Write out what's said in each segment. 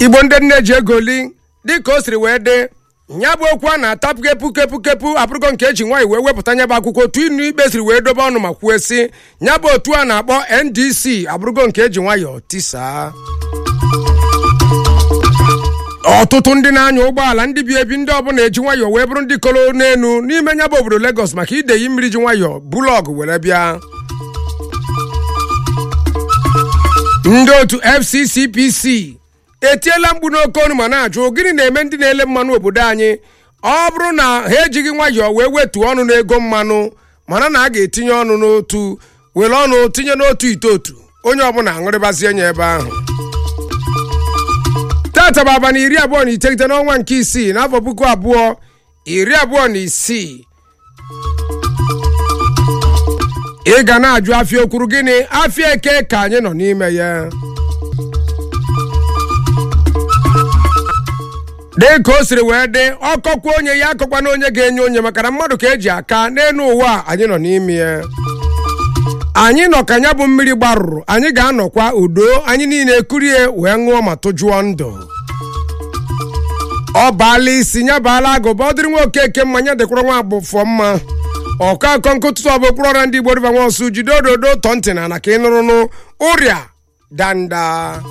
igbo ndị nne ji egoli dịka o siri wee dị nya bụ okwu a na-ata kepu kepu kepu abụrụgo nke eji nwaanyị wee wepụta nya bụ akwụkwọ otu inu ikpe siri wee dobe ọnụ ma kwue sị nya bụ otu a na-akpọ ndc abụrụgo nke eji nwayọọ tisaa ọtụtụ ndị na-anya ụgbọala ndị bi ebi ndị ọbụla eji nwayọọ wee bụrụ ndị kolo n'elu n'ime nya bụ obodo Lagos maka ideyi mmiri ji nwayọọ bulọọgụ were bịa ndị otu FCCPC etiela mkpu n'oke ọnụ ma na-ajụ gịnị na-eme ndị na-ele mmanụ obodo anyị ọ bụrụ na ha ejighị nwayọọ wee wetuo ọnụ n'ego mmanụ mana na a ga-etinye ọnụ n'otu were ọnụ tinye n'otu ite otu onye ọbụla aṅụrịbazie nya ebe ahụ tata bụ abalị iri abụọ na iteghete n'ọnwa nke isii n'afọ puku abụọ iri abụọ na isii ị ga na-ajụ afịa okwuru gịnị afịa eke ka anyị nọ n'ime ya dị ka o siri wee dị ọkọkwa onye ya akọkwana onye ga-enye onye maka na mmadụ ka eji aka n'elu ụwa anyị nọ n'ime ya anyị nọ ka ya bụ mmiri gbarụrụ anyị ga-anọkwa udo anyị niile ekurie wee ṅụọ ma tụjụọ ndụ ọ baala isi ya baala agụba ọ dịrị nwa okeke mmanya dịkwara nwa agbụfọ mma ọkọ akọ nkụtụtụ ọ bụ okpuru ọra ndị igbo riba nwa ọsụ jide ododo tọ ntị na na ka ị nụrụnụ ụrịa danda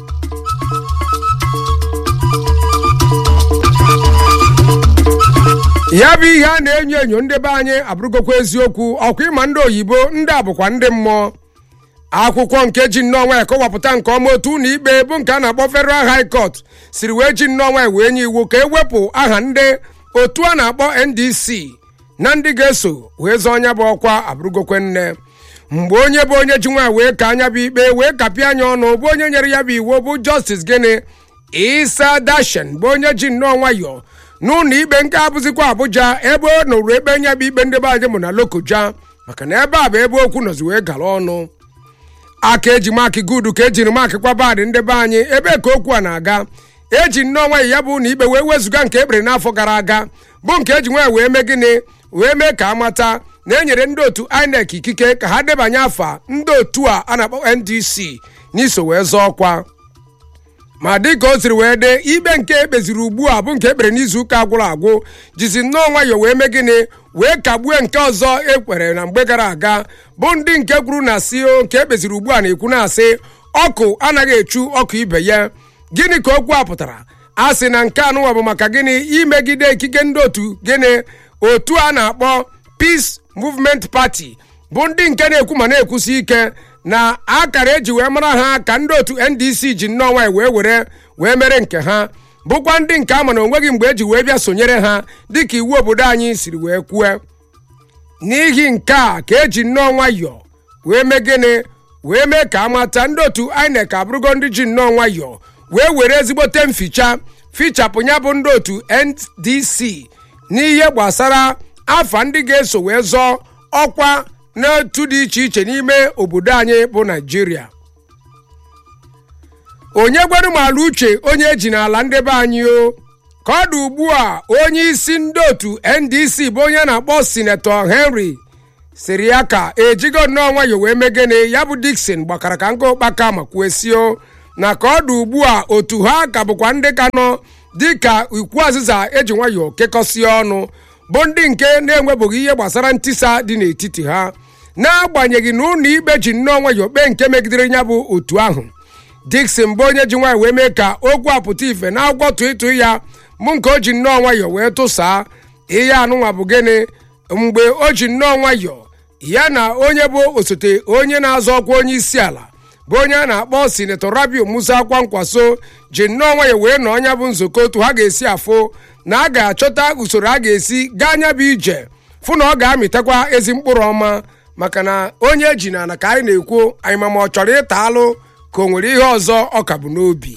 ya bụ ihe a na-enyo enyo ndị be anyị abụrụgokwa eziokwu ọkwa ịma ndị oyibo ndị a bụkwa ndị mmụọ akwụkwọ nke ji nnọọ ya kọwapụta nke ọma otu ụlọ ikpe bụ nke a na-akpọ Federal High Court siri wee ji nnọọ ya wee nye iwu ka ewepụ aha ndị otu a na-akpọ NDC na ndị ga-eso wee zọọ anya bụ ọkwa abụrụgokwe nne mgbe onye bụ onye ji nwa wee ka anya bụ ikpe wee kapịa anya ọnụ bụ onye nyere ya bụ iwu bụ Justice gịnị Isa Dashen bụ onye ji nnọọ nwayọọ n'ụlọ ikpe nke abụzikwa Abuja ebe ọ nụrụ ekpe nya bụ ikpe ndị be anyị mụ na Lokoja maka na ebe a bụ ebe okwu nọzi wee gara ọnụ aka eji maakị gudu ka ejiri maakị kwa baadị ndị be anyị ebe ka okwu a na-aga eji nnọọ nwanyị ya bụ na ikpe wee wezụga nke ekpere n'afọ gara aga bụ nke eji nwanyị wee mee gịnị wee mee ka amata na enyere ndị otu INEC ikike ka ha debanye afa ndị otu a a na-akpọ NDC n'iso wee zọọ ọkwa ma dịka o siri wee dị ikpe nke ekpeziri ugbu a bụ nke ekpere n'izu ụka agwụrụ agwụ jizi nnọọ nwayọọ wee mee gịnị wee kagbue nke ọzọ ekwere na mgbe gara aga bụ ndị nke kwuru na si o nke ekpeziri ugbu a na-ekwu na-asị ọkụ anaghị echu ọkụ ibe ya gịnị ka okwu a pụtara a sị na nke anụnwa bụ maka gịnị imegide ikike ndị otu gịnị otu a na-akpọ Peace Movement Party bụ ndị nke na-ekwu ma na-ekwusi ike na akara eji wee mara ha ka ndị otu NDC ji nnọọ nwanyị wee were wee mere nke ha bụkwa ndị nke ama na onweghị mgbe eji wee bịa sonyere ha dịka iwu obodo anyị siri wee kwue n'ihi nke a ka eji nnọọ nwayọọ wee mee gịnị wee mee ka amata ndị otu INEC abụrụgo ndị ji nnọọ nwayọọ wee were ezigbote mficha fichapụ ya bụ ndị otu NDC n'ihe gbasara afa ndị ga-eso wee zọọ ọkwa n'otu dị iche iche n'ime obodo anyị bụ naijiria onye gweru m ala uche onye eji n'ala ndị be anyị o ka ọ dị ugbu a onye isi ndị otu ndc bụ onye na-akpọ sinetọ henry siri ya ka ejigo nnọọ nwayọ wee megene ya bụ dikson gbakara ka nke ụkpaka ma kwesio na ka ọ dị ugbu a otu ha ka bụkwa ndị ka nọ dịka ikwu azịza eji nwayọ kekọsie ọnụ bụ ndị nke na-enwebughị ihe gbasara ntisa dị n'etiti ha n'agbanyeghị na ụlọ ikpe ji nnọọ nwayọọ kpee nke megidere ya bụ otu ahụ Dixon bụ onye ji nwanyị wee mee ka okwu apụta ife na akwụkwọ tụịtụ ya bụ nke o ji nnọọ nwayọọ wee tụsaa ihe anụnwa bụ gịnị mgbe o ji nnọọ nwayọọ ya na onye bụ osote onye na-azọ ọkwa onye isi ala bụ onye a na-akpọ sinetọ Rabiu Musa Kwankwaso ji nnọọ nwayọọ wee nọ ọnya bụ nzukọ otu ha ga-esi afụ na a ga-achọta usoro a ga-esi gaa anya bụ ije fụ na ọ ga-amịtakwa ezi mkpụrụ ọma maka na onye eji na ana ka anyị na-ekwu anyị ma ma ọ chọrọ ịta alụ ka o nwere ihe ọzọ ọ ka bụ n'obi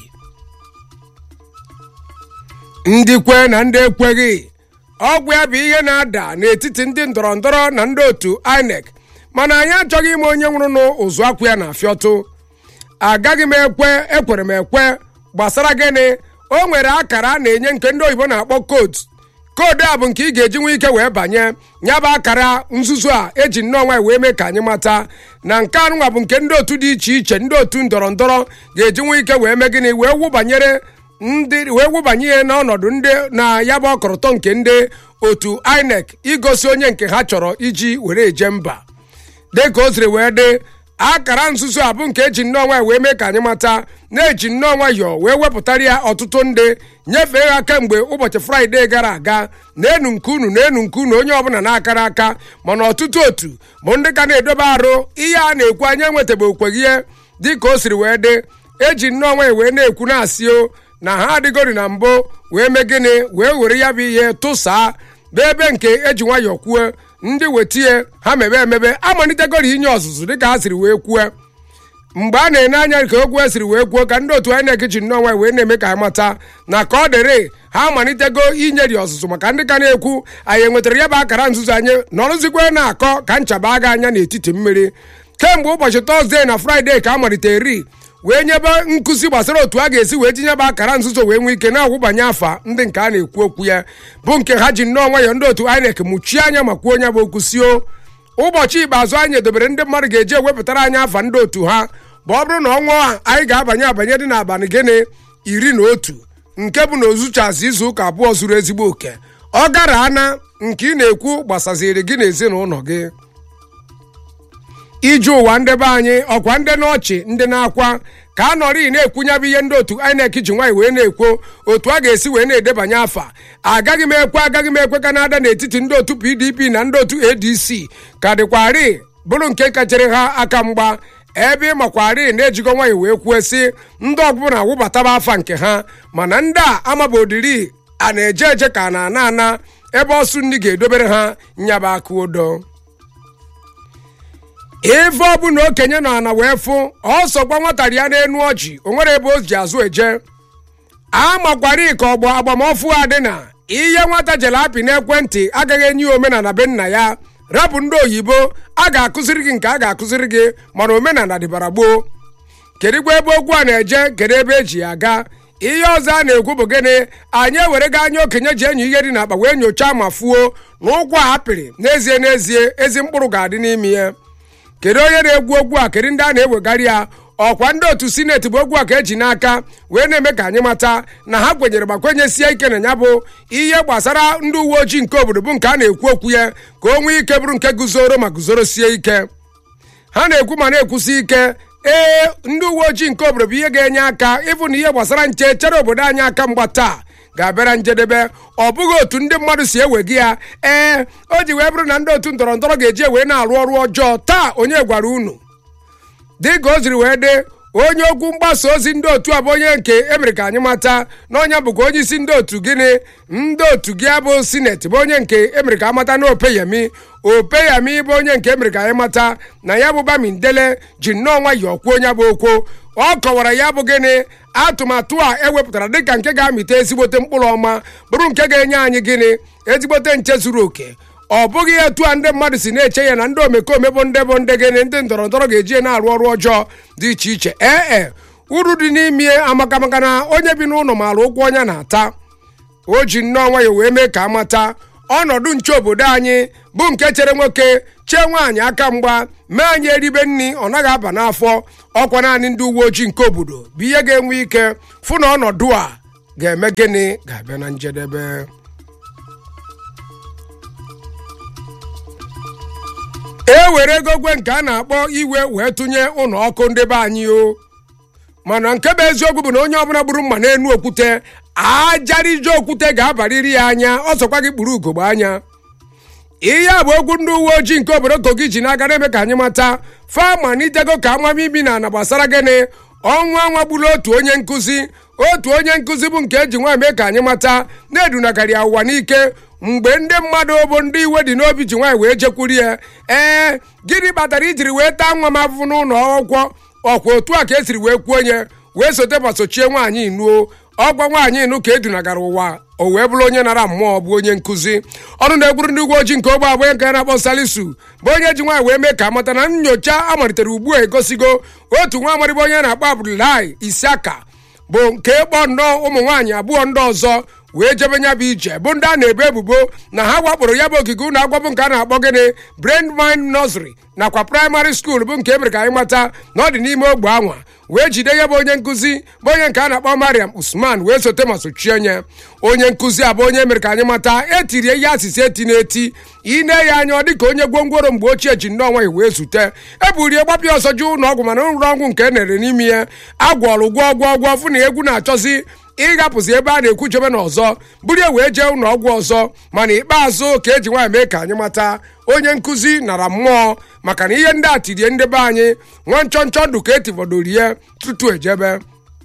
ndị kwe na ndị ekweghị ọgwụ ya bụ ihe na-ada n'etiti ndị ndọrọ ndọrọ na ndị otu INEC mana anyị achọghị ime onye nwụrụ n'ụzụ akwụ ya na afịọtụ agaghị m ekwe ekwere m ekwe gbasara gịnị o nwere akara a na-enye nke ndị oyibo na-akpọ koodu koodu a bụ nke ị ga-eji nwe ike wee banye ya bụ akara nzuzu a eji nnọọ nwanyị wee mee ka anyị mata na nke anụnwa bụ nke ndị otu dị iche iche ndị otu ndọrọ ndọrọ ga-eji nwe ike wee mee gịnị wee wụ banyere ndị wee wụbanye ya n'ọnọdụ ndị na ya bụ ọkọrọtọ nke ndị otu inec igosi onye nke ha chọrọ iji were eje mba dịka o siri wee dị akara nzuzo a bụ nke eji nnọọ nwayọ wee mee ka anyị mata na-eji nnọọ nwayọ wee wepụtara ya ọtụtụ ndị nyefee ha kemgbe ụbọchị fraịde gara aga na-enu nke unu na-enu nke unu onye ọbụla na-akara aka mana ọtụtụ otu bụ ndị ka na-edobe arụ ihe a na-ekwu anya enwetabe okweghị ihe dịka o siri wee dị eji nnọọ nwayọ wee na-ekwu na-asị o na ha adịgori na mbụ wee mee gịnị wee were ya bụ ihe tụsaa bụ ebe nke eji nwayọ kwuo ndị wetie ha mebe emebe amalitegoro inye ọzụzụ dịka ha siri wee kwue mgbe a na-ene anya ka okwu esiri wee kwuo ka ndị otu INEC ji nnọọ nwayọ wee na-eme ka anyị mata na ka ọ dịrị ha amalitego inyeri ọzụzụ maka ndị ka na-ekwu anyị enwetara ya bụ akara nzuzo anyị nọrụzikwe na-akọ ka nchaba aga anya n'etiti mmiri kemgbe ụbọchị tọzdee na fraịde ka a malitere wee nyebe nkụzi gbasara otu a ga-esi wee tinyebe akara nzuzo wee nwee ike na-agwụbanye afa ndị nke a na-ekwu okwu ya bụ nke ha ji nnọọ nwayọ ndị otu INEC mụchie anya ma kwuo onye bụ okwu sio ụbọchị ikpeazụ anyị edobere ndị mmadụ ga-eji ewepụtara anyị afa ndị otu ha bụ ọ bụrụ na ọnwa a anyị ga-abanye abanye dị n'abalị gịnị iri na otu nke bụ na ozuchazi izu ụka abụọ zuru ezigbo oke ọ gara ana nke ị na-ekwu gbasaziri gị na ezinụlọ gị ije ụwa ndị be anyị ọkwa ndị n'ọchị ndị na-akwa ka a nọrị na-ekwunyebụ ihe ndị otu INEC ji nwaanyị wee na-ekwo otu a ga-esi wee na-edebanye afa agaghị m ekwe agaghị m ekwe ka na-ada n'etiti ndị otu PDP na ndị otu ADC ka dịkwarị bụrụ nke kachere ha aka mgba ebe ịmakwarị na-ejigo nwaanyị wee kwuo sị ndị ọbụla wụbataba afa nke ha mana ndị a amabodiri a na-eje eje ka a na-ana ana ebe ọsụ nri ga-edobere ha nyaba aka odo ife ọbụla okenye nọ ana wee fụ ọsọkwa nwatara ya n'enu ọjị o nwere ebe o ji azụ eje amakwari ka ọgbọ agbamọfụ a dị na ihe nwata jere apị n'ekwentị agaghị enye ya omenala be nna ya rapụ ndị oyibo a ga-akụziri gị nke a ga-akụziri gị mana omenala dịbara gboo kedụkwa ebe okwu a na-eje kedu ebe eji ya aga ihe ọzọ a na-ekwu bụ gịnị anyị ewere ga anya okenye ji enyi ihe dị n'akpa wee nyochaa ma fuo na ụkwụ a apịrị n'ezie n'ezie ezi mkpụrụ ga-adị n'ime ya kedu onye na-egwu okwu a kedu ndị a na-ewegharị ya ọkwa ndị otu sineti bụ okwu a ka eji n'aka wee na-eme ka anyị mata na ha kwenyere ma kwenyesie ike na ya bụ ihe gbasara ndị uwe ojii nke obodo bụ nke a na-ekwu okwu ya ka o nwee ike bụrụ nke guzoro ma guzorosie ike ha na-ekwu ma na-ekwusi ike ee ndị uwe ojii nke obodo bụ ihe ga-enye aka ịbụ na ihe gbasara nche chere obodo anyị aka mgba taa ga-abịara njedebe ọ bụghị otu ndị mmadụ si ewegi ya ee o ji wee bụrụ na ndị otu ndọrọ ndọrọ ga-eji wee na-arụ ọrụ ọjọọ taa onye gwara unu dịka o ziri wee dị onye okwu mgbasa ozi ndị otu a bụ onye nke emere ka anyị mata na onye bụkwa onye isi ndị otu gịnị ndị otu gị abụ sineti bụ onye nke emere ka amata na opeyemi opeyemi bụ onye nke emere ka anyị mata na ya bụ bamindele ji nnọọ nwayọọ kwuo onye bụ okwu ọ kọwara ya bụ gịnị atụmatụ a ewepụtara dịka nke ga-amịta ezigbote mkpụrụ ọma bụrụ nke ga-enye anyị gịnị ezigbote nche zuru oke ọ bụghị etu a ndị mmadụ si na-eche ya na ndị omekome bụ ndị bụ ndị gịnị ndị ndọrọ ndọrọ ga-eji na-arụ ọrụ ọjọọ dị iche iche ee e uru dị n'ime amaka maka na onye bi n'ụlọ maara ụgwọ ọnya na-ata o ji nnọọ nwayọ wee mee ka amata ọnọdụ nche obodo anyị bụ nke chere nwoke chee nwaanyị aka mgba mee anyị eribe nri ọ naghị aba n'afọ ọkwa naanị ndị uwe ojii nke obodo bụ ihe ga-enwe ike fụ na ọnọdụ a ga-eme gịnị ga-abịa na njedebe e were egogwe nke a na-akpọ iwe wee tụnye ụlọ ọkụ ndị be anyị o mana nke bụ eziokwu bụ na onye ọbụla gburu mma n'enu okwute ajarije okwute ga-abarịrị ya anya ọsọkwa gị kpuru ugogbe anya ihe a bụ okwu ndị uwe ojii nke obodo kogi ji n'aka na-eme ka anyị mata famanitego ka amamibi na ana gbasara gịnị ọnwa ọnwa gburu otu onye nkụzi otu onye nkụzi bụ nke eji nwa mee ka anyị mata na-edunakarị ya ụwa n'ike mgbe ndị mmadụ bụ ndị iwe dị n'obi ji nwaanyị wee jekwuri ya ee gịnị kpatara ijiri wee taa nwa m afụfụ n'ụlọ akwụkwọ ọkwa otu a ka esiri wee kwuo onye wee sote gbasochie nwaanyị nuo ọgwa nwaanyị nụ ka edunagara ụwa o wee bụrụ onye nara mmụọ bụ onye nkụzi ọrụ na-egburu ndị uwe ojii nke ogbe abụọ nke a na-akpọ salisu bụ onye ji nwaanyị wee mee ka amata na nyocha amalitere ugbu a egosigo otu nwa amarịbụ onye na-akpọ abdullahi isiaka bụ nke kpọ nnọọ ụmụ nwaanyị abụọ ndị ọzọ wee jebe nya bụ ije bụ ndị a na-ebo ebubo na ha wakporo ya bụ ogige ụlọ akwụkwọ bụ nke a na-akpọ gịnị brand mind nursery nakwa praịmarị skuul bụ nke emere ka anyị mata na ọ dị n'ime ogbe anwa wee jide ya bụ onye nkụzi bụ onye nke a na-akpọ mariam usman wee sote ma sochie nye onye nkụzi a bụ onye emere ka anyị mata etirie ihe asịsị eti na-eti ine ya anya ọ dị ka onye gwongworo mgbe ochie ji nnọọ nwaanyị wee zute eburie gbapịa ọsọ ji ụlọ ọgwụ mana nrụrụ ọgwụ nke e nere n'ime ya agwọrụ gwọ gwọ gwọ fụ na egwu na-achọzi ịghapụzi ebe a na-ekwu chebe na ọzọ buru ya wee jee ụlọ ọgwụ ọzọ mana ikpeazụ ka eji nwaanyị mee ka anyị mata onye nkụzi nara mmụọ maka na ihe ndị a tirie ndị be anyị nwa nchọ nchọ ndụ ka etivodorie tutu ejebe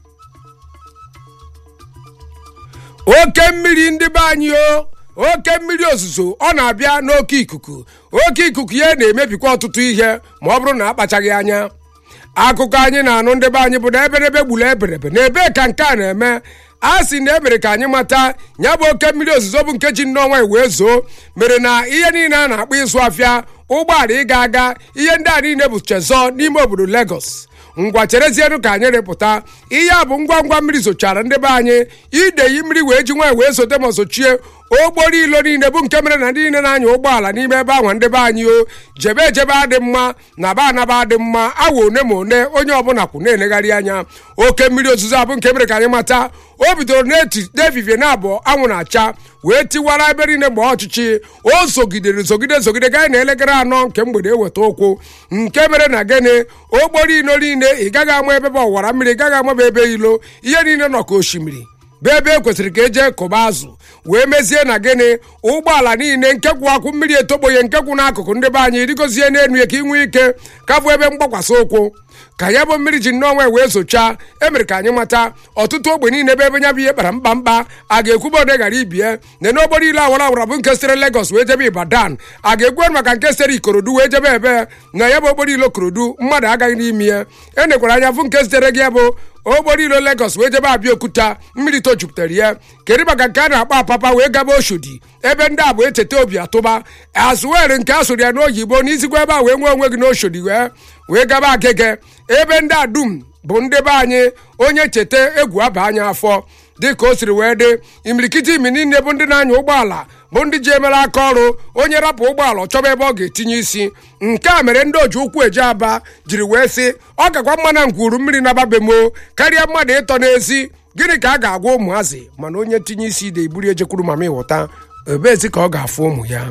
oke mmiri ndị be anyị o oke mmiri ozuzo ọ na-abịa n'oke ikuku oke ikuku ya na-emebikwa ọtụtụ ihe ma ọ bụrụ na akpachaghị anya akụkọ anyị na-anụ ndị be anyị bụ na eberebe gburu eberebe na ebee ka nke a na-eme a sị na emere ka anyị mata ya bụ oke mmiri ozuzo bụ nke ji nnọọ wee zoo mere na ihe niile a na-akpọ ịzụ afịa ụgbọala ịga aga ihe ndị a niile bụ chezọ n'ime obodo Lagos ngwa cherezienụ ka anyị rịpụta ihe a bụ ngwa ngwa mmiri zochara ndị be anyị ideyi mmiri wee ji nwaanyị wee sote ma sochie ogboro ilo niile bụ nke mere na ndị niile na-anya ụgbọala n'ime ebe ahụ ndị be anyị o jebe ejebe adị mma na ba anaba adị mma awa one ma one onye ọbụla kwụ na-enegharị anya oke mmiri ozuzo abụ nke mere ka anyị mata o bidoro n'efifie na abụọ anwụ na-acha wee tiwara ebe niile mgbe ọchịchị o zogidere zogide zogide gaa na elekere anọ nke mgbede eweta ụkwụ nke mere na gịnị ogboro ilo niile ị gaghị ama ebe bụ ọwara mmiri ị gaghị amaba ebe ilo ihe niile nọ ka osimiri bụ ebe e kwesịrị ka eje kụba azụ wee mezie na gịnị ụgbọala niile nke kwụ akwụ mmiri etogboye nke kwụ n'akụkụ ndị be anyị rigozie n'elu ya ka ị nwee ike ka bụ ebe mgbakwasị ụkwụ ka ya bụ mmiri ji nnọọ wee zochaa emere ka anyị mata ọtụtụ ogbe niile ebe ebe nya bụ ihe kpara mkpa mkpa a ga-ekwuba ode ghara ibie na n'ogboro ile awara awara bụ nke sitere Lagos wee jebe Ibadan a ga-ekwu maka nke sitere Ikorodu wee jebe ebe na ya bụ okporo ilo Ikorodu mmadụ agaghị n'ime ya e nekwara anya fụ nke sitere gị bụ ogboro ilo Lagos wee jebe Abịaokuta mmiri tojupụtara ya kedu maka nke a na-akpọ apapa wee gaba Oshodi ebe ndị a bụ echeta obi atụba azụwere nke a sụrụ ya n'oyibo n'izigwa ebe a wee nwee onwe gị n'Oshodi wee wee gaba agege ebe ndị a dum bụ ndị be anyị onye cheta egwu aba anya afọ dịka o siri wee dị imirikiti imi niile bụ ndị na-anya ụgbọala bụ ndị ji emere aka ọrụ onye rapụ ụgbọala ọ chọba ebe ọ ga-etinye isi nke a mere ndị oji ụkwụ eje aba jiri wee sị ọ gakwa mma na ngwuru mmiri na-ababemo karịa mmadụ ịtọ n'ezi gịnị ka a ga-agwa ụmụazị mana onye tinye isi ide iburu ejekwuru mama ịghọta ebezi ka ọ ga-afụ ụmụ ya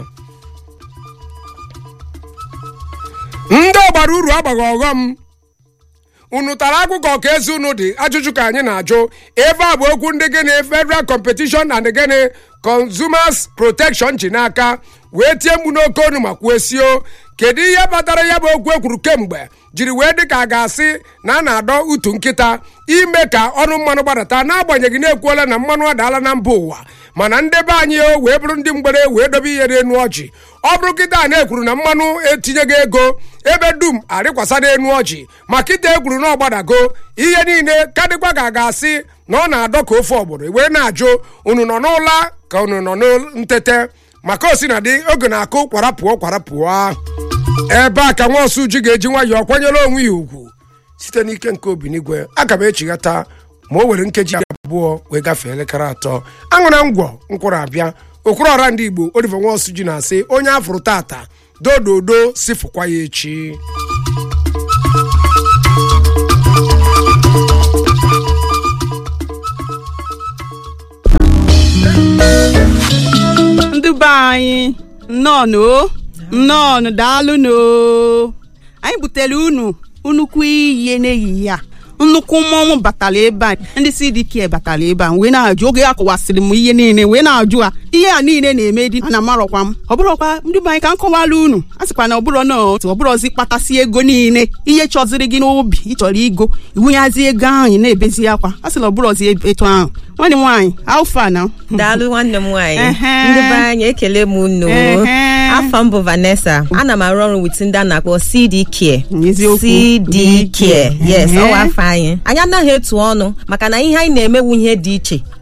ndị ọgbara uru agbaghị ọghọm unu tara akụkọ ka ezi unu dị ajụjụ ka anyị na-ajụ ebe a bụ okwu ndị gịnị federal competition and gịnị consumers protection ji n'aka wee tie mgbu n'oke onu ma kwuesio kedu ihe kpatara ya bụ okwu ekwuru kemgbe jiri wee dị ka a ga-asị na a na-adọ utu nkịta ime ka ọnụ mmanụ gbadata n'agbanyeghị na-ekwuola na mmanụ adaala na mba ụwa mana ndị be anyị o wee bụrụ ndị mgbere wee dobe ihe n'enu ọjị ọ bụrụ kịta na-ekwuru na mmanụ etinyeghị ego ebe dum arịkwasa n'enu ọjị ma kịta ekwuru na ọgbadago ihe niile ka dịkwa ka a ga-asị na ọ na-adọ ka ofe ọgbọrọ wee na-ajụ unu nọ n'ụla ka unu nọ n'ntete maka osi na dị oge na-akụ kwarapụọ kwarapụọ ebe a ka nwa ọsụ ji ga-eji nwayọọ kwanyere onwe ya ugwu site n'ike nke obinigwe aga m echighata ma o were nkeji abụọ wee gafee elekere atọ aṅụra ngwọ nkwụrụ abịa okoro ọra ndị igbo oliver nwaosu ji na-asị onye afụrụ tata dododo si fụkwa ya echi ndị be anyị nnọọ nnọọ daalụnụ anyị butere unu nnukwu ihe n'ehihie a nnukwu mmọnwụ batara ebe a ndị CDK batara ebe a wee na-ajụ oge a kọwasịrị m ihe niile wee na-ajụ a ihe a niile na-eme dị na marọkwa m ọ bụrọkwa ndị be anyị ka m kọwara unu a sịkwa na ọbụrọ na otu ọbụrọzi kpatasị ego niile ihe chọziri gị n'obi ịchọrọ igo iwunyazi ego ahụ ị na-ebezi akwa a sị na ọbụrọzi etu ahụ nwanne m nwaanyị alfa na daalụ nwanne m nwaanyị Ehe. ndị be anyị ekele m unu Ehe. afọ m bụ Vanessa ana m arụ ọrụ wit ndị a na-akpọ CD Care N'eziokwu. CD Care yes Ehe. ọwa afọ anyị anyị anaghị etu ọnụ maka na ihe anyị na-emewu ihe dị iche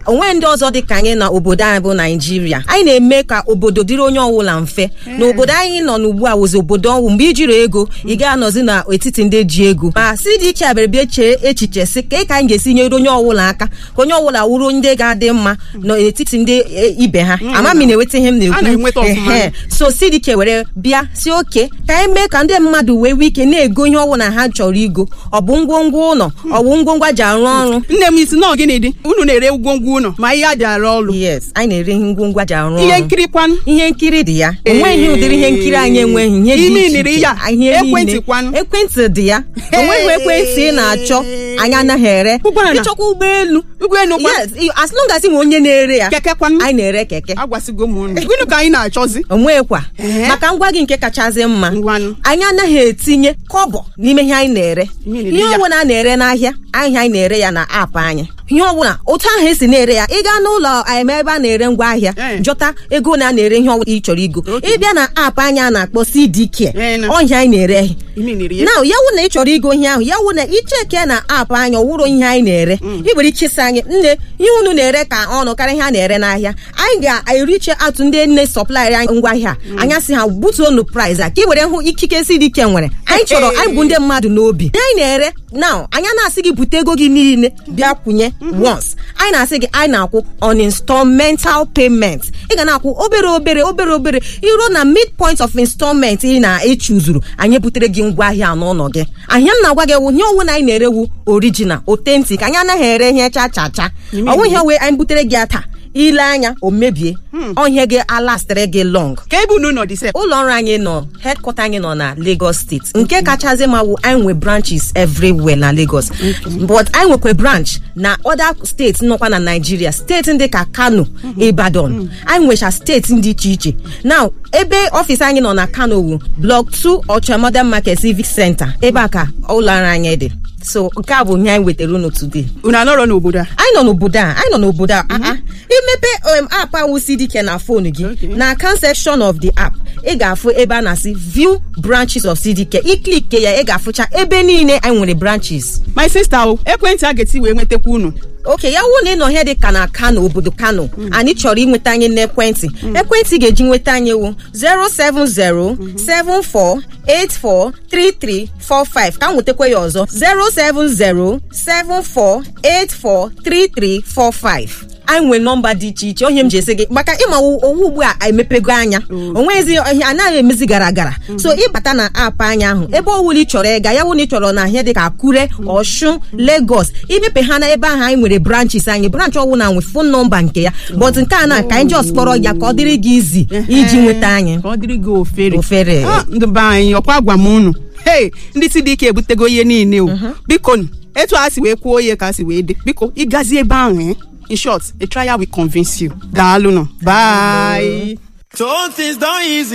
onwe ndị ọzọ dị ka anyị na obodo anyị bụ naijiria anyị na-eme ka obodo dịrị onye ọbụla mfe na obodo anyị nọ n'ugbu a wụzi obodo ọnwụ mgbe ijiri ego ị ga-anọzi n'etiti ndị ji ego ma CDK abịara bịa chee echiche si ka ka anyị ga-esi nyere onye ọbụla aka ka onye ọbụla wụrụ ndị ga-adị mma n'etiti ndị e, ibe ha ama m ị na-enweta ihe m A na-enweta na-ekwu ọfụma. Ehe. so CDK were bịa si oke ka anyị mee ka ndị mmadụ wee nwee ike na-ego ihe ọbụla ha chọrọ igo ọ bụ ngwongwo ụlọ ọ bụ ngwongwo ji arụ ọrụ nne m isi nọọ gịnị dị unu na-ere ngwongwo ụlọ ma ihe a ji arụ ọrụ yes anyị na-ere ihe ngwongwo ji arụ ihe ọrụ nkiri kwanụ ihe nkiri dị ya onweghị ụdịrị ihe nkiri anyị enweghị ihe dị Imi iche niri iche. ya, Ihe niile. ekwentị kwanụ. ekwentị dị ya onweghị ekwentị ị na-achọ anyị anaghị ere Ụgbọala. ịchọkwa ụgbọelu ụgbọelu kwanụ yes i- as long as ị nwe onye na-ere ya keke kwanụ anyị na-ere keke agwasịgo m unu gịnị ka anyị na-achọzi onwekwa Ehe. maka ngwa gị nke kachasị mma Ngwanụ. anyị anaghị etinye kọbọ n'ime ihe anyị na-ere Ihe na-ere ihe ya. ọbụla a na-ere n'ahịa ahịa anyị na-ere ya na aapụ anyị ihe ọbụla otu ahụ esi na-ere ya ị gaa n'ụlọ em ebe a na-ere ngwa ahịa Eh. jọta ego na a na-ere ihe ọbụla ị chọrọ igo ịbịa na aapụ anyị a na-akpọ CDK Eh, na. ọhịa anyị na-ere imi niri ya na ya wụ na ị chọrọ igo ihe ahụ ya wụ na icheke na aapụ anyị ọwụrụ ihe anyị na-ere ị nwere ike ịsị anyị nne ihe unu na-ere ka ọnụ karịa ihe a na-ere n'ahịa anyị ga-eriche atụ ndị nne sọplaịrị anyị ngwa ahịa anya sị ha butuonu price a ka ị were hụ ikike si dị ike nwere anyị chọrọ anyị bụ ndị mmadụ n'obi ihe anyị na-ere na anya na-asị gị bute ego gị niile bịa kwụnye once anyị na-asị gị anyị na-akwụ on installmental payment ị ga na-akwụ obere obere obere obere iruo na midpoint of installment ị na-echuzuru anyị butere gị ngwa ahịa n'ụlọ gị ahịa m na-agwa gị ewu ihe ọnwụ na anyị na-erewu original authentic anyị anaghị ere ihe cha cha cha ọnwụ ihe wee anyị butere gị ya taa ile anya o mebie ọhịa gị alastịrị gị long ka ebe unu nọ dị sef ụlọ ọrụ anyị nọ headquarter anyị nọ na Lagos steeti nke kachasị ma wụ anyị nwe branches everywhere na Lagos but anyị nwekwa branch na other steeti nọkwa na Nigeria steeti ndị ka Kano Ibadan anyị nwecha steeti dị iche iche now ebe ọfịs anyị nọ na Kano wu block 2 Ocha Modern Market Civic Center ebe a ka ụlọ ọrụ anyị dị so nke a bụ ihe anyị wetara unu today unu anọrọ n'obodo a anyị nọ n'obodo a anyị nọ n'obodo a ah, ah. imepe um, app ahụ CDK na fonu gị Okay. na account section of the app ị ga-afụ ebe a na-asị view branches of CDK iklike ya ị ga-afụcha ebe niile anyị nwere branches my sister o ekwentị a ga-eti wee nwetakwa unu oke ya wụ na ị nọ ihe dị ka na kano obodo kano anyị chọrọ inweta anyị n'ekwentị ekwentị ga-eji nweta anyị wụ 07074843345 ka m nwetakwa ya ọzọ 07074843345 anyị nwere nọmba dị iche iche onye m ji esi gị maka ịma owu ugbu a emepego anya onwezi ihe anaghị emezi gara gara so ịbata na aapụ anya ahụ ebe ọwụla ị chọrọ ịga ya wụ na ị chọrọ na ahịa dị ka akure ọshun lagos imepe ha na ebe ahụ anyị nwere branches anyị branch ọwụla nwe fon nọmba nke ya but nke a na ka anyị just kpọrọ ya ka ọ dịrị gị izi iji nweta anyị ka ọ dịrị gị ofere Ofere. Ah, ndị be anyị ọkwa gwa m unu hei ndị si dị ike ebutego ihe niile o biko nụ, etu a si wee kwuo ihe ka a si wee dị biko ịgazi ebe ahụ eh? in short a trial will convince you daalụ nọ bye So things done easy.